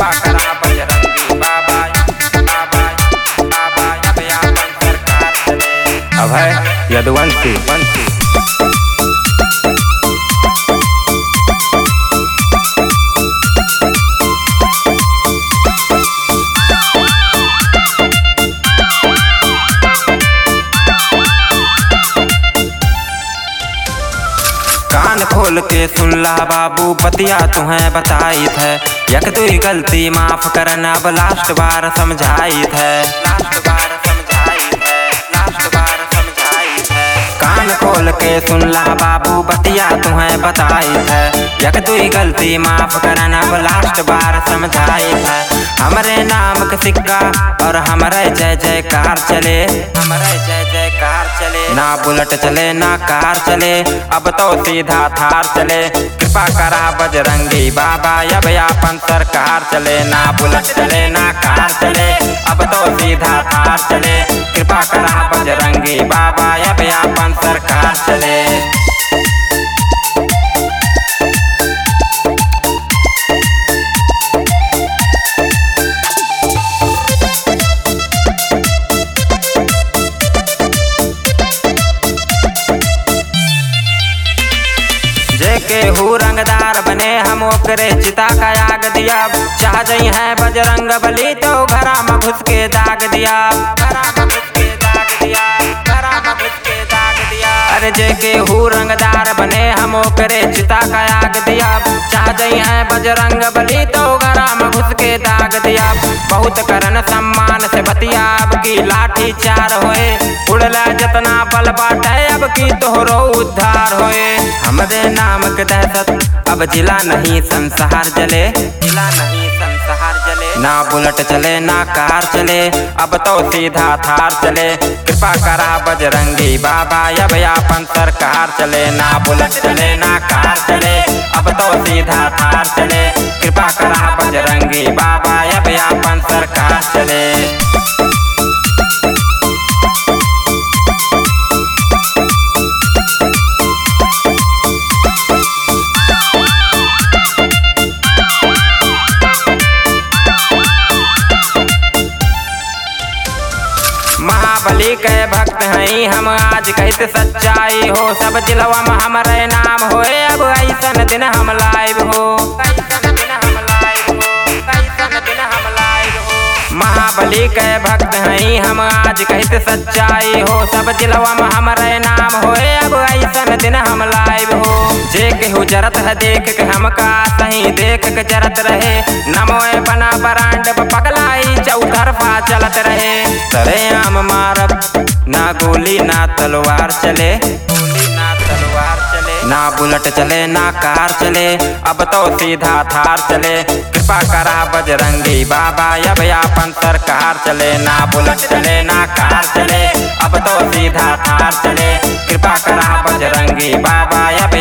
कृपा करा बजरंगी बाबा बाबा बाबा अब आपन सरकार चले अभय यदुवंशी वंशी कान खोल के सुन ला बाबू पतिया तुम्हें बताई थे यक तुई गलती माफ करना अब लास्ट बार समझाई थे लास्ट बार समझाई थे लास्ट बार समझाई थे कान खोल के सुन ला बाबू बतिया तुम्हें बताई थे यक तुई गलती माफ करना अब लास्ट बार समझाई थे हमरे नाम के सिक्का और हमरे जय जयकार चले हमरे जय जयकार चले ना बुलेट चले ना कार चले अब तो सीधा थार चले कृपा करा बजरंगी बाबा अब आपन सरकार चले ना बुलेट चले ना कार चले अब तो सीधा थार चले कृपा करा बजरंगी बाबा अब आपन सरकार चले जेके हु रंगदार बने हम ओकरे चिता का आग दिया चाह जई है बजरंग बली तो घरा में घुस के दाग दिया घरा में घुस के दाग दिया घरा में घुस के दाग दिया अरे जेके हु रंगदार बने हम ओकरे चिता का आग दिया चाह जई है बजरंग बली तो घरा में घुस के दाग दिया बहुत करन सम्मान से बतिया अब की लाठी चार होए उड़ला जतना बल बाटे अब की तोहरो उद्धार होए हमरे नाम के दहशत अब जिला नहीं संसार जले जिला नहीं संसार जले ना बुलेट चले ना कार चले अब तो सीधा थार चले कृपा करा बजरंगी बाबा अब आपन सरकार चले ना बुलेट चले ना कार चले अब तो सीधा थार चले कृपा करा बजरंगी बाबा अब आपन सरकार चले महाबली के भक्त हैं हम आज कैसे सच्चाई हो सब जिलवा में हमारे नाम होए अब ऐसन दिन हम लाइव हो कैसन दिन हम लाइव हो कैसन दिन हम लाइव हो महाबली के भक्त हैं हम आज कैसे सच्चाई हो सब जिलवा में हमारे नाम होए अब ऐसन दिन हम लाइव हो जे केहू जरत है देख के हमका सही देख के जरत रहे नमोए बना बरांड पगलाई चौतरफा चलत रहे सरे आम मारब ना गोली ना तलवार चले गोली ना तलवार चले ना बुलेट चले ना कार चले अब तो सीधा थार चले कृपा करा बजरंगी बाबा अब आपन सरकार चले ना बुलेट चले ना कार चले अब तो सीधा थार चले कृपा करा बजरंगी बाबा अब